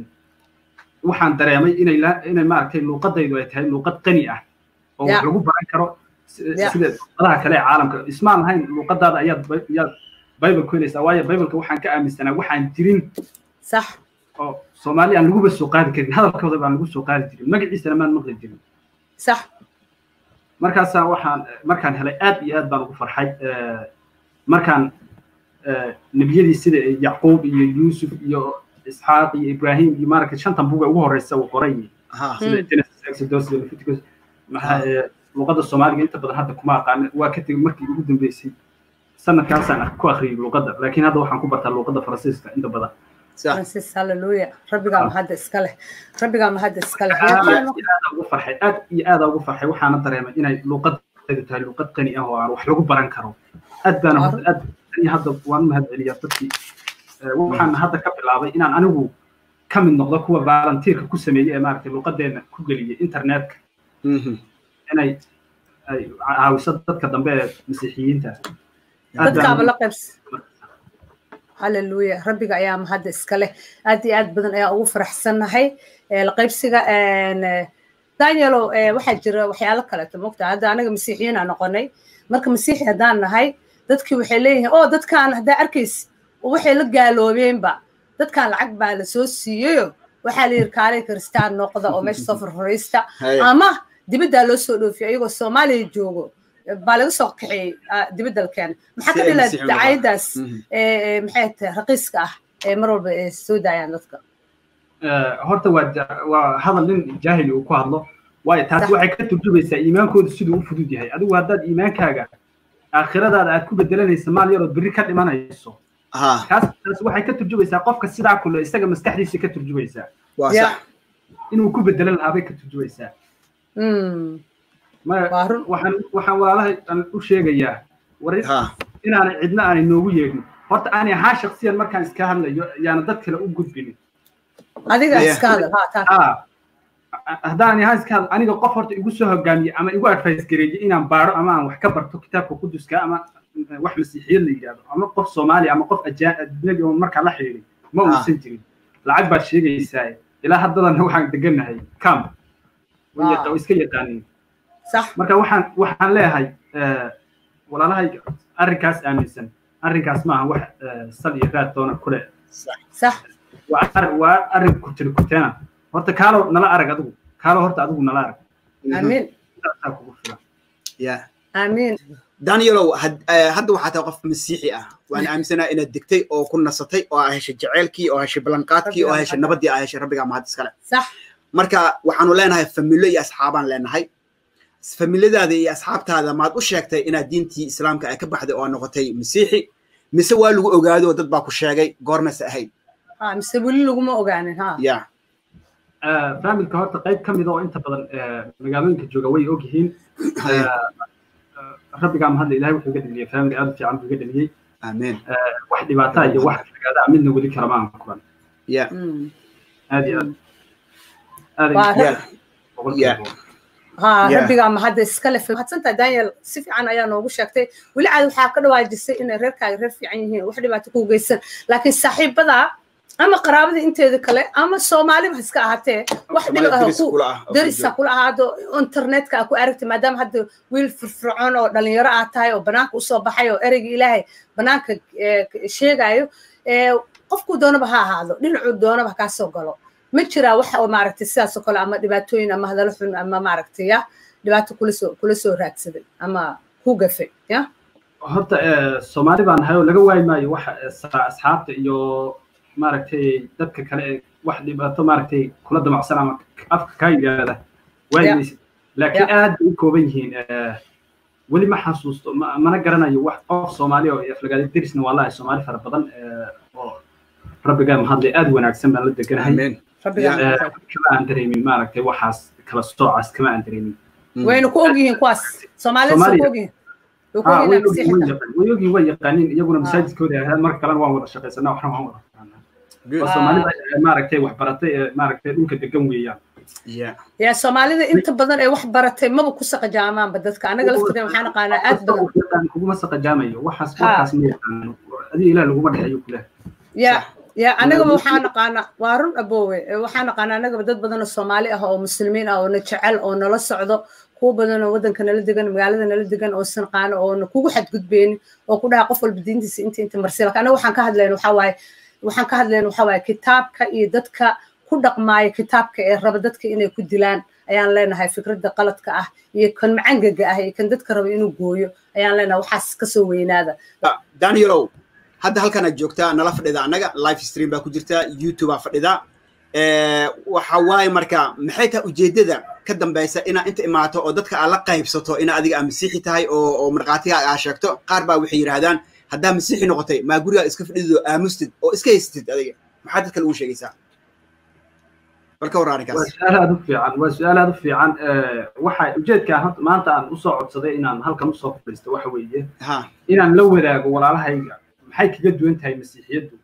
waxaan dareemay inay inay maaragtay luuqadaydu ay tahay luuqad qani ah oo wax lagu baran karo sida luuqadaha kale ee caalamka ismaan lahayn luuqadaada ayaad ayaad bible ku helaysaa waayo bibleka waxaan ka aaminsanaa waxaan jirin sax oo soomaali aan laguba soo qaadi karin hadalkooda baan lagu soo qaadi jirin magaciisana maan maqli jirin sax markaasaa waxaan markaan helay aad iyo aad baan ugu farxay markaan nebiyadii sida yacquub iyo yuusuf iyo isxaaq iyo ibrahim iyo maaragtay shantan buga ugu horeysa uu qoray sida genesis exodus iyo leviticus luuqadda soomaaliga inta badan hadda kuma aqaan waa ka tegey markii ugu dambeysay sanadkaasaan ku akhriyey luuqadda laakiin hadda waxaan ku bartaa luuqadda faransiiska inta badan francis halleluya rabbigaa mahadda iska leh rabbigaa mahadda iska leh aada ugu farxay aad iyo aada ugu farxay waxaana dareemay inay luuqadaydu tahay luuqad qani ah oo aan wax lagu baran karo aad baana aad hadda waan u mahad celiyaa dadkii waxaan hadda ka bilaabay inaan anigu ka mid noqdo kuwa volunteerka ku sameeyey ee maaragtay luuqadeena ku geliyay internetka inay ay caawiso dadka dambe ee masiixiyiinta dadkaaba la qaybs halleluya rabbiga ayaa mahadda iska leh aad iyo aad badan ayaa ugu faraxsannahay la qaybsiga danielo waxaa jira waxyaalo kaleeto mogta hadda anaga masiixiyiina noqonay marka masiixi haddaan nahay dadkii waxay leeyihiin oo dadkaan haddaa arkays waxay la gaaloobeenba dadkaan lacag baa la soo siiyeyo waxaa la yidhi kaalay kristaan noqda oo meesha soo farfaraysta ama dibaddaa loo soo dhoofiyo iyagoo soomaaliya joogo baa laga soo kaxeeyey dibadda la keenay maxaa ka dhila dacayadaas maxay tahay raqiiska ah ee mar walba ay soo daayaan dadka horta waa waa hadal nin jaahili uu ku hadlo waayo taasi waxay ka turjumaysaa iimaankooda siduu u fudud yahay adigu haddaad iimaankaaga aakhiradaada aad ku bedelanaysa maal yarood berri ka dhimanayso kaas taas waxay ka turjumaysaa qofka sidaa kule isaga maskaxdiisa ka turjumaysaa inuu ku bedelan lahaa bay ka turjumaysaa waxaan waxaan walaalahay aan u sheegayaa war inaanay cidna aanay noogu yeedhin horta aanay ahaa shaksiyan markaan iska hadlayo yaana dad kale u gudbinin adiga iska hadal haddaan ahaa iska hadal aniga qof horta igu soo hogaamiye ama igu advice gareeye inaan baaro ama aan wax ka barto kitaabka quduska ama wax masiixiyad la yidhahdo ama qof soomaali ama qof ajnabi oo markaa la xidhiiday ma uusan jirin lacag baad sheegaysaa ilaa haddadana waxaan degannahay camp way iska yaqaaniin marka waxaan waxaan leeyahay walaalahay arrinkaas aaminsan arrinkaas maaha wax sal iyo raad doona kule waa arrin kutiri kuteena horta kaalo nala arag adigu kaalo horta adigu nala arag amiin kugu filan amiin danielow hadda waxaa tahay qof masiixi ah waan aaminsanaa inaad degtay oo ku nasatay oo aa heshay jaceylkii oo heshay ballanqaadkii oo heshay nabadii aa heshay rabbigaa mahad iskale marka waxaanu leenahay familo iyo asxaabaan leenahay familadaada iyo asxaabtaada maad u sheegtay inaad diintii islaamka ay ka baxday oo noqotay masiixi mise waa lagu ogaado oo dad baa ku sheegay goormase ahayd mise weli laguma ogaanin ha ya faamilka horta qayb ka mida oo inta badan magaalooyinka jooga way og yihiin rabbigaa mahadla ilahay wuxuu iga dheliyey faamili aad u fiican buu iga dheliyey amiin wax dhibaataa iyo wax fagaadaa midna weli kalama aan kulan ya aad iyo aad aad ها ربيغا ما هذا اسكله في حسنت دانيال si fiican ayaa noogu sheegtay weli caad waxaa ka dhawaajisay inay reerkaaga reer fiican yihiin wax dhibaato ku geysan laakiin saaxiibada ama qaraabada inteeda kale ama soomaaliba iska ahaatee wax darisa kula ahaado internetka aa ku aragtay maadaama hadda wiil firfircoon oo dhalinyaro aad tahay oo banaanka usoo baxay oo ereyga ilaahay banaanka sheegayo qofkuu doonaba ha ahaado dhinacuu doonaba ha kaa soo galo ma jiraa wax oo maaragtay sidaas oo kale ama dhibaatooyin ama hadallo xun ama maaragtay ya dhibaato kula soo kula soo raadsaday ama ku gafay ya horta soomaali baan nahay oo laga waayi maayo wax asxaabta iyo maaragtay dadka kale ee wax dhibaato maaragtay kula damacsan ama afka kaa yidhaahda waayimaysid laakiin aad bay u kooban yihiin weli ma xasuusto mana garanayo wax qof soomaali oo aflagaada derisna waa lahay soomaali fara badan oo rabbigaa mahadlay aad wanaagsan baan la deganahay kama aan dareemin maaragtay waxaas kala soocaas kama aan dareemin waynu ku ogyihiin kuwaas soomaalida ku ogyihiin way ogyihin way yaqaaniin iyaguna masaajidkooda ahayd marka kalena waan wada shaqaysanaa waxna waan wada faqaanaa soomaalida maaragtay wax baratay ee maaragtay dhulka degan weeyaan ya soomaalida inta badan ee wax baratay maba ku saqajaamaanba dadka anaga laftiga waxaan aqaanaa aad badan kuguma saqajaamayo waxaas warkaas ma yaqaano adiga ilaah laguma dhexeeyo kule ya ya anagaba waxaan naqaanaa waa run aboowe waxaan naqaanaa anagaba dad badan oo soomaali ah oo muslimiin ah oo na jecel oo nala socdo kuwa badan oo waddanka nala degan magaalada nala degan oo sanqaano oo na kugu xadgudbeynin oo ku dhaha qof walba diintiisa inta inta marsi laakiin anaga waxaan ka hadlayna waxaa waaye waxaan ka hadlayna waxaa waaye kitaabka iyo dadka ku dhaqmaaya kitaabka ee raba dadka inay ku dilaan ayaan leenahay fikradda qaladka ah iyo kan macangaga ah iyo kan dadka raba inuu gooyo ayaan leenahay waxaas kasoo weynaada danielow hadda halkan aad joogtaa nala fadhida annaga live stream baa ku jirta youtube aa fadhida waxa waaye marka maxay tahay ujeeddada ka dambaysa inaa inta imaato oo dadka aad la qaybsato ina adiga aa masiixi tahay oo oo markhaatiga aa sheegto qaar baa waxay yidhaahdaan haddaa masiixi noqotay maa gurigaa iska fadhidid oo aamustid oo iska haystid adiga maxaa dadka lagu sheegaysaa balka war arrinkaas waa su-aal aad u fiican waa su-aal aad u fiican waxa ujeedkaan maanta aan usoo codsaday inaan halkan usoo fadhiisto waxa weeye inaan la wadaago walaalahayga maxay kaga duwan tahay masiixiyaddu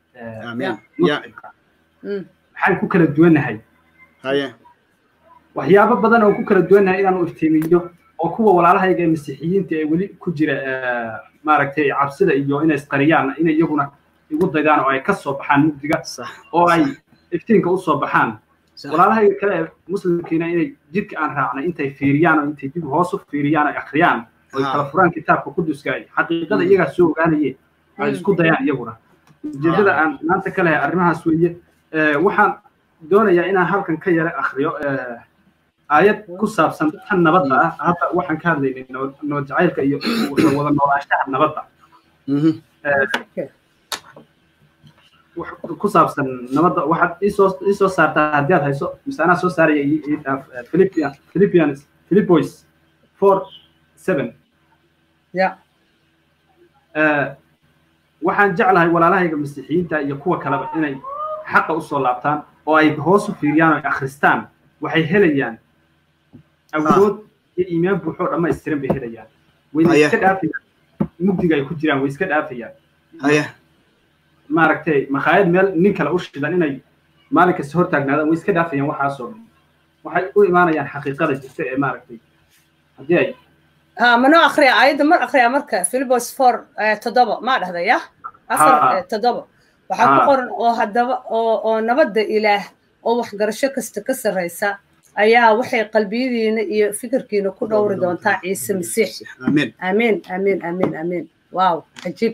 maxaan ku kala duwannahay waxyaabo badan oo ku kala duwannahay inaan u iftiimiyo oo kuwa walaalahayga ee masiixiyiinta ee weli ku jira maaragtay cabsida iyo inay isqariyaan inay iyaguna igu daydaan oo ay ka soo baxaan mugdiga oo ay iftiinka usoo baxaan walaalahayga kale ee muslimkiina inay jidka aan raacnay intay fiiriyaan oo intay dib hoos u fiiriyaan ay akhriyaan oo kala furaan kitaabka quduska ay xaqiiqada iyagaa soo ogaanaye ay isku dayaan iyaguna ujeedada aan maanta ka lehay arrimahaas weeye waxaan doonayaa inaan halkan ka yara akhriyo aayad ku saabsan tan nabadda ah hadda waxaan ka hadlaynay nabad jacaylka iyo wada noolaanshaha nabadda ku saabsan nabadda waxaad isoo isoo saartaa haddii aad hayso mise anaa soo saaraya philippians philippians philippois four seven ya waxaan jeclahay walaalahayga masiixiyiinta iyo kuwa kaleba inay xaqa usoo laabtaan oo ay hoos u fiiriyaan oo ay akhristaan waxay helayaan awood iyo iimaan buuxoo dhammaystiran bay helayaan wayna iska dhaafayaan mugdiga ay ku jiraan way iska dhaafayaan maaragtay makhaayad meel nin kale u shidan inay maalin kasta hor taagnaadaan way iska dhaafayaan waxaasoo dhan waxay u imaanayaan xaqiiqada jirta ee maaragtay haddii ay ها منو أخري عايد مر أخري أمريكا فيلبوس فور تضبط ما ده يا أفر تضبط waxaa ku qoran oo haddaba oo oo nabadda ilaah oo waxgarasho kasta ka sarraysa ayaa waxay qalbiyadiina iyo fikirkiina ku dhowri doontaa ciise masiix amiin amiin amiin amiin amiin waaw cajiib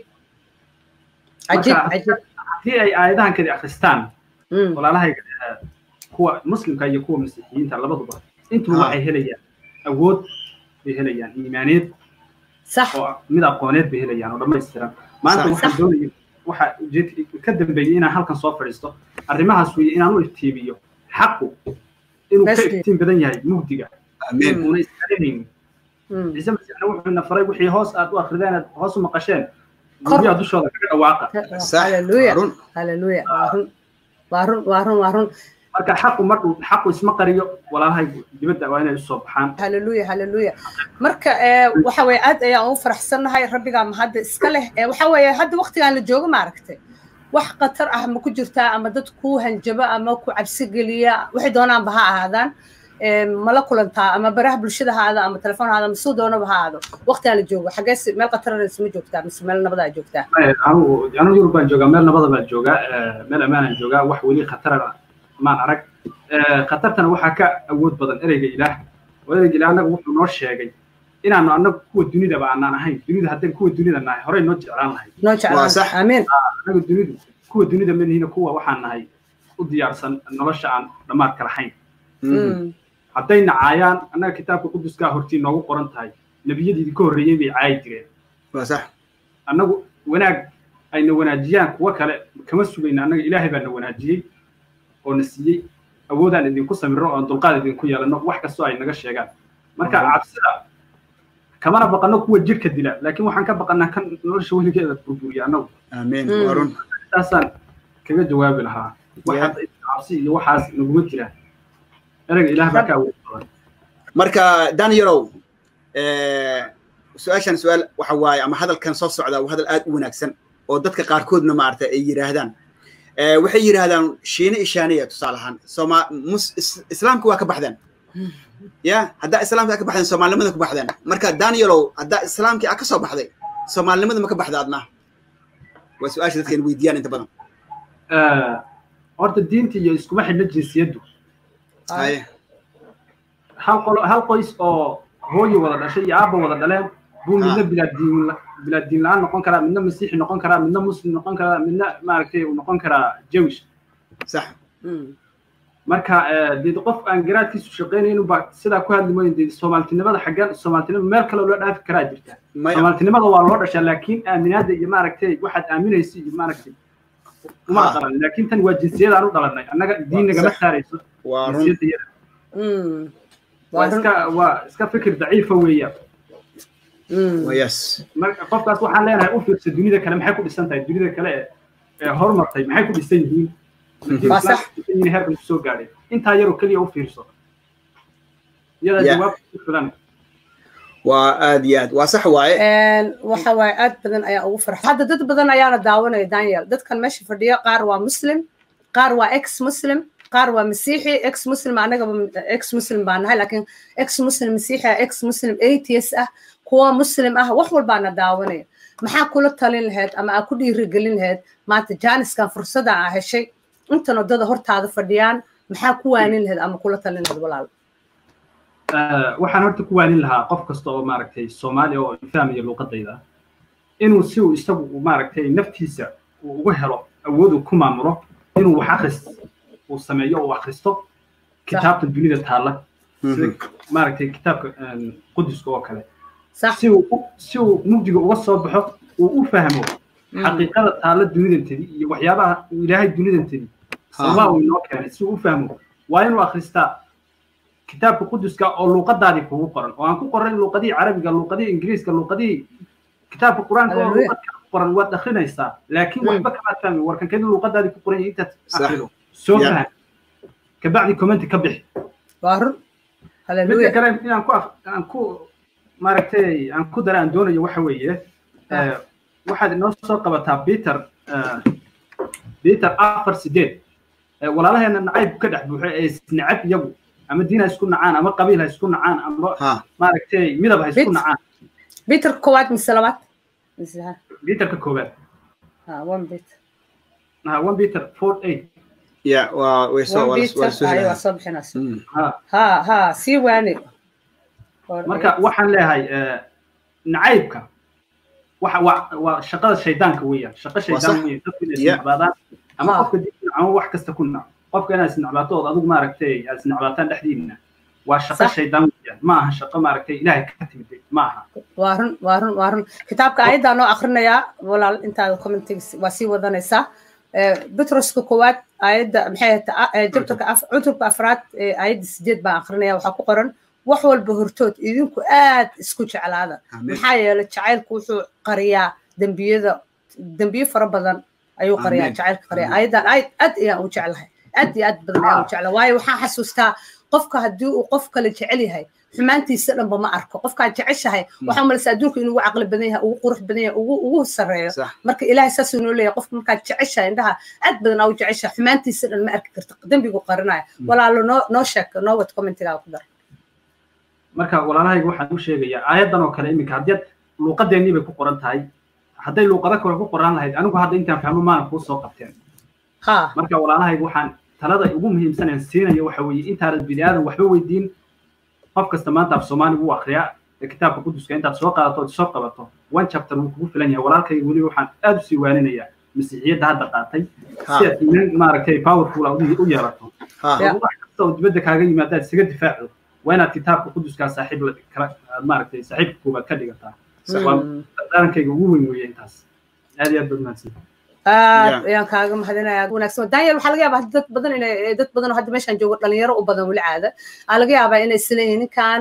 cajiib cajiib haddii ay aayadahan kadi akhristaan walaalahayga kuwa muslimka iyo kuwa masiixiyiinta labaduba intuba waxay helayaan awood bay helayaan iimaaneed sax oo mid aqooneed bay helayaan oo dhammaystiran maanta waxaan doonaya waxa ujeedka ka dambeeyey inaan halkan soo fadhiisto arrimahaas weeye inaan u iftiimiyo xaqu inuu ka iftiin badan yahay mugdiga una isqarinaynin ciise masiixna wuxuuna faray wixii hoos aad u akrideen aad hoos u maqasheen guryaha dushooda kaga dhawaaqa haleluya haleluya waa run waa run waa run waa run marka xaqu markuu xaqu isma qariyo walaalahay dibadda waa inay usoo baxaan haleluya haleluya marka waxa weye aad ayaan ugu faraxsannahay rabbigaa mahadda iska leh waxa weeye hadda waqtigaan la joogo maaragtay wax khatar ah ma ku jirtaa ama dad ku hanjaba ama ku cabsi geliya waxay doonaanba ha ahaadaan mala kulantaa ama baraha bulshada ha aado ama telefoon ha aado ama suu doonaba ha aado waqtigaan la joogo xagees meel khataranays ma joogtaa mise meel nabadaa joogtaa anu yurub baan joogaa meel nabada baan joogaa meel ammaanaan joogaa wax weli khatara maan arag khatartana waxaa ka awood badan ereyga ilaah oo ereyga ilaah annaga wuxuu noo sheegay inaanu annagu kuwa dunidaba aanaan ahayn dunida haddaan kuwa dunida nahay horey noo jeclaan lahay noo jeclaan amiin annaga dunidu kuwa dunida manihina kuwa waxaan nahay u diyaarsan nolosha aan dhammaadka lahayn hadday nacaayaan annaga kitaabka quduskaa hortii noogu qoran tahay nebiyadiidii ka horreeyey bay caayi jireen annagu wanaag ayna wanaajiyaan kuwa kale kama sugayna annaga ilaahay baa na wanaajiyey oo na siiyey awoodaan idinku samirno oon dulqaad idinku yeelano wax kastoo ay naga sheegaan marka cabsida kamana baqano kuwa jirka dila laakiin waxaan ka baqanaa kan nolosha weligeeda burburiya annagu amiin waa run taasaan kaga jawaabi lahaa waxaad cabsi iyo waxaas naguma jiraan ereyga ilaah baa ka awood badan marka danielow su-aashan su-aal waxa waaye ama hadalkan soo socda waa hadal aad u wanaagsan oo dadka qaarkoodna maaragtay ay yidhaahdaan waxay yidhaahdaan shiine ishaaniya tusaale ahaan soma islaamka waa ka baxdeen ya haddaa islaamka ka baxdeen soomaalinimada ka baxdeen marka danielow haddaa islaamkii a ka soo baxday soomaalinimada ma ka baxda adna waa su-aasha dadka in weydiiyaan inta badan horta diinta iyo iskuma xidhna jinsiyaddu haye hal qolo hal qoys oo hooyo wada dhashay iyo aabba wada dhaleen buu midna bilaa diin bilaa diin la-aan noqon karaa midna masiixi noqon karaa midna muslim noqon karaa midna maaragtay uu noqon karaa jewish sax marka dee qof aan garaadkiisu shaqaynaynin baa sidaa ku hadli mooyin dee soomaaltinimada xaggan soomaaltinimada meel kale loo dhaafi karaa jirta soomaaltinimada waa loo dhashaa laakiin aaminaada iyo maaragtay waxaad aaminaysa iyo maaragtay uma dhalan laakiin tan waa jinsiyada aan u dhalanay annaga diin nagama saarayso waa run jinsiyada waa iska waa iska fikir daciifa weeyaan yes marka qofkaas waxaan leenahay u fiirsa dunida kale maxay ku dhisan tahay dunida kale ee horumartay maxay ku dhisan yihiin heerkan kusoo gaadhay intaa yaroo keliya u fiirso iyadaa jawaab ku filan waa aad iyo aad waa sax waaye waxa waaye aad badan ayaa ugu farxa hadda dad badan ayaana daawanaya daniel dadkan meesha fadhiya qaar waa muslim qaar waa ex muslim qaar waa masiixi ex muslim anagaba ex muslim baa nahay laakiin ex muslim masiixi ex muslim atheist ah kuwa muslim ah wax walbaana daawanaya maxaa kula talin lahayd ama aa ku dhiirigelin lahayd maanta jaaniskan fursada aa heshay intan wadada hortaada fadhiyaan maxaa ku waanin lahayd ama kula talin lahayd walaal waxaan horta ku waanin lahaa qof kasta oo maaragtay soomaaliya oo fahmaya luuqadayda inuu si uu isagu maaragtay naftiisa uu uga helo awood uu ku maamulo inuu wax akhris uu sameeyo uu akhristo kitaabta dunida taalla sida maaragtay kitaabka quduska oo kale si uu si uu mugdiga uga soo baxo uu u fahmo xaqiiqada taalla dunidantedi iyo waxyaabaha uu ilaahay dunidantedi sababaa uu inoo keenay si uu u fahmo waa inuu akhristaa kitaabka quduska oo luuqadaadii kugu qoran oo aan ku qoran luuqadihii carabiga luuqadihii ingiriiska luuqadihii kitaabka qur-aanka oo luuqadka ku qoran waad akhrinaysaa laakiin waxba kamaad fahmi warkankedi luuqadaadii ku qoran intaad akhrido soo faham kabacdi commenti ka bixi midka kale inaan ku aan ku maaragtay aan ku dara aan doonayo waxa weeye waxaad inoo soo qabataa peter peter afar sideed walaalaheena nacayb ka dhex buuxo ee isnacab iyagu ama diin ha isku nacaan ama qabiil ha isku nacaan ama maaragtay midab ha isku nacaan peter koowaad mise labaad peterka koowaad one peter one peter four eight ya waa way soo waa soo bixinaysa ha ha sii waani marka waxaan leeyahay nacaybka waxa waa waa shaqada shaydaanka weeyaan shaqo shaydaan weeyaan dadku inay isnacbaadaan ama qofka diinka ama wax kasta ku nac qofka inaad isnacbaato ood adigu maaragtay aad isnacbaataan dhexdiina waa shaqo shaydaan weeyaan ma aha shaqo maaragtay ilaahay ka timid ma aha waa run waa run waa run kitaabka ayaddaa noo akrinayaa walaal intaada commentiga waa sii wadanaysaa butroska koowaad ayadda maxay tahay jabtarka cutubka afraad ayadda sideed baan akrinaya waxaa ku qoran wax walba hortood idinku aad isku jeclaada maxaa yeelay jacaylku wuxuu qariyaa dembiyada dembiyo fara badan ayuu qariyaa jacaylka qariyaa ayadan aad aad ayaan u jeclahay aad iyo aad badan ayaan u jeclahay waayo waxaan xasuustaa qofka haddii uu qof kale jecel yahay xumaantiisa dhanba ma arko qofkaad jeceshahay waxaa malaysa adduunka inuu ugu caqli badan yahay ugu qurux badan yahay ugu ugu sareeyo marka ilaahay saasuu noo leeyahay qofka markaad jeceshahay indhaha aad badan aa u jeceshahay xumaantiisa dhan ma arki karta dembigu qarinaya walaalo noo noo sheeg noo wad commentigaa ku dar marka walaalahayga waxaan u sheegayaa aayaddan oo kale iminka haddii luuqadeennii bay ku qoran tahay hadday luuqado kale ku qoran lahayd anigu hadda intaan fahmo maana kuu soo qabteen marka walaalahayga waxaan talada ugu muhiimsan aan siinayo waxa weeye intaanad bini aadan waxba weydiin qof kasta maanta af soomaali wuu akriyaa kitaabka quduska intaad soo qaadato ood soo qabato one chapter wuu kugu filan yahay walaalkayga weliba waxaan aad usii waaninayaa masiixiyadda hadda qaatay si aad iimaan maaragtay powerful u yeelato wax kasta oo dibadda kaaga yimaadaad isaga difaacdo waa inaad kitaabka quduskaa saaxiib kala maaragtay saaxiibka koobaad ka dhigataa waa darankayga ugu weyn weeye intaas aad iyo aad baad mahadsan aad ayaan kaaga mahadinayaa wanaagsan daniel waxaa laga yaabaa dad badan inay dad badan oo hadda meeshaan joogo dhalinyaro u badan weli caada aa laga yaabaa inay isleeyihiin ninkan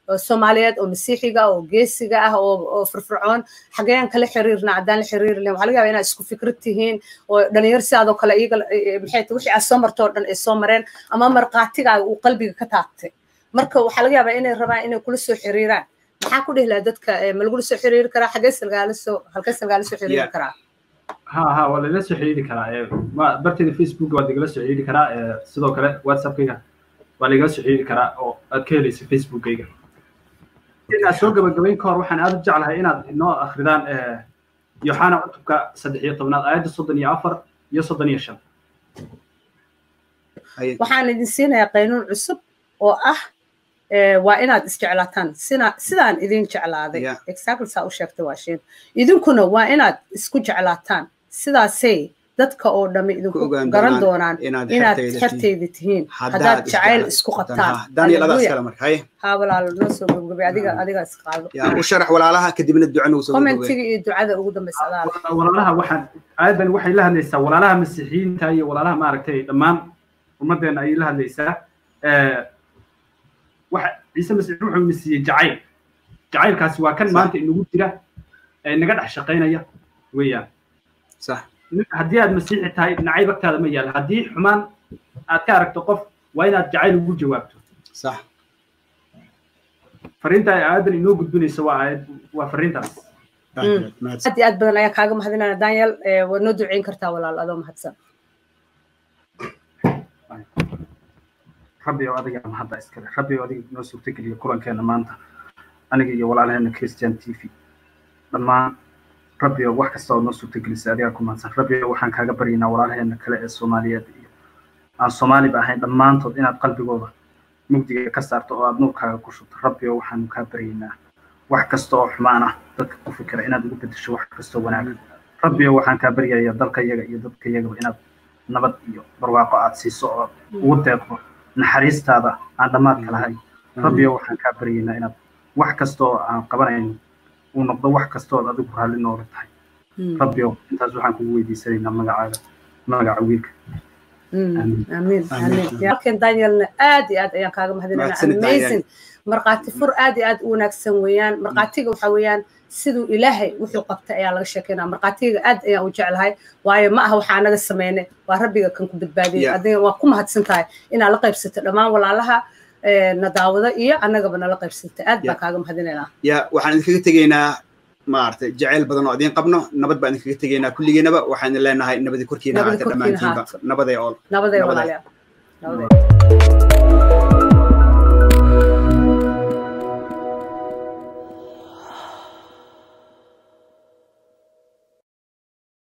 soomaaliyeed oo masiixiga oo geesiga ah oo firfircoon xageen kala xiriirna haddaan la xiriirlen waxaa laga yaaba inaad isku fikrad tihiin oo dhalinyaro sidaadoo kale iyaga maxay tahay wixii aad soo marto oo dhan ay soo mareen ama markaatigaaga uu qalbiga ka taabtay marka waxaa laga yaabaa inay rabaan inay kula soo xiriiraan maxaa ku dhihi lahaa dadka ma lagula soo xiriiri karaa xagee salgaala soo halkee salgaala soo xiriiri karaa ha ha waa lala soo xiriiri karaa barteeda facebook waad igala soo xiriiri karaa sidoo kale whatsappkayga waa lagala soo xiriiri karaa oo aad ka helaysa facebookkayga inaad soo gabagabayn ka hor waxaan aad u jeclahay inaad inoo akridaan yoxana cutubka saddex iyo tobnaad aayadda soddon iyo afar iyo soddon iyo shan waxaan idin siinayaa qaynuun cusub oo ah waa inaad isjeclaataan sina sidaan idin jeclaaday exactly saa u sheegtay waashin idinkuna waa inaad isku jeclaataan sidaasay dadka oo dhamme idinku garan doonaan inaad xerteyda tihiin haddaad jacayl isku qabtaan ha walaalo noo soo gabgabay adiga adiga isqaado u sharax walaalaha kadibna duca nagu soo commentiga iyo ducada ugu dambaysa adaala walaalaha waxaan aayadan waxay la hadlaysaa walaalaha masiixiyiinta iyo walaalaha maaragtay dhammaan ummaddeena ayay la hadlaysaa waxa ciise masiix wuxuu na siiyey jacayl jacaylkaasi waa kan maanta inagu jira ee naga dhex shaqaynaya weeyaan sax haddii aad masiixi tahay nacayb agtaada ma yaala haddii xumaan aad ka aragto qof waa inaad jacayl ugu jawaabto sax fariinta ay aayadan inoo gudbinayso waa aayad waa fariintaas aad iyo aad badan ayaa kaaga mahadinaya daniel waad noo duceyn kartaa walaal adoo mahadsan rabbi oo adiga mahadda iskale rabbi oo adiga noo suurtageliya kulankeena maanta aniga iyo walaalaheena christian t v dhammaan rabbi oo wax kasta oo noo suurtagelisay adigaa ku mahadsan rabbi oo waxaan kaaga baryaynaa walaalaheena kale ee soomaaliyeed iyo aan soomaaliba ahayn dhammaantood inaad qalbigooda mugdiga ka saarto oo aad nuurkaaga ku shubto rabbi oo waxaanu kaa baryaynaa wax kasta oo xumaan ah dadka ku fikira inaad ugu bedesho wax kastoo wanaagan rabbi oo waxaan kaa baryayaa dalka yaga iyo dadka yagaba inaad nabad iyo barwaaqo aad siiso oo ugu deeqdo naxariistaada aan dhammaadka lahayn rabbiyo waxaan kaa baryaynaa inaad wax kasta oo aan qabanayno uu noqdo wax kastood adigu raalli nooga tahay rabbiyo intaas waxaan kugu weydiisanaynaa magacaaga magaca wiilka amiin amiin halkan danielna aad iyo aad ayaan kaaga mahadinayna amazing markhaati fur aad iyo aad u wanaagsan weeyaan markhaatiga waxa weeyaan siduu ilaahay wuxuu qabtay ayaa laga sheekeynaa markhaatiga aad ayaan u jeclahay waayo ma aha waxaa naga sameynay waa rabbiga kan ku badbaadiyay adiga waa ku mahadsan tahay inaad la qaybsato dhammaan walaalaha na daawada iyo annagaba nala qaybsatay aad baan kaaga mahadinaynaa ya waxaan idinkaga tegaynaa maaragtay jacayl badan oo idiin qabno nabad baan idinkaga tegaynaa kulligeenaba waxaan leenahay nabadi korkiina ahaata dhammaantiinba nabaday ool nabaday walaalayaal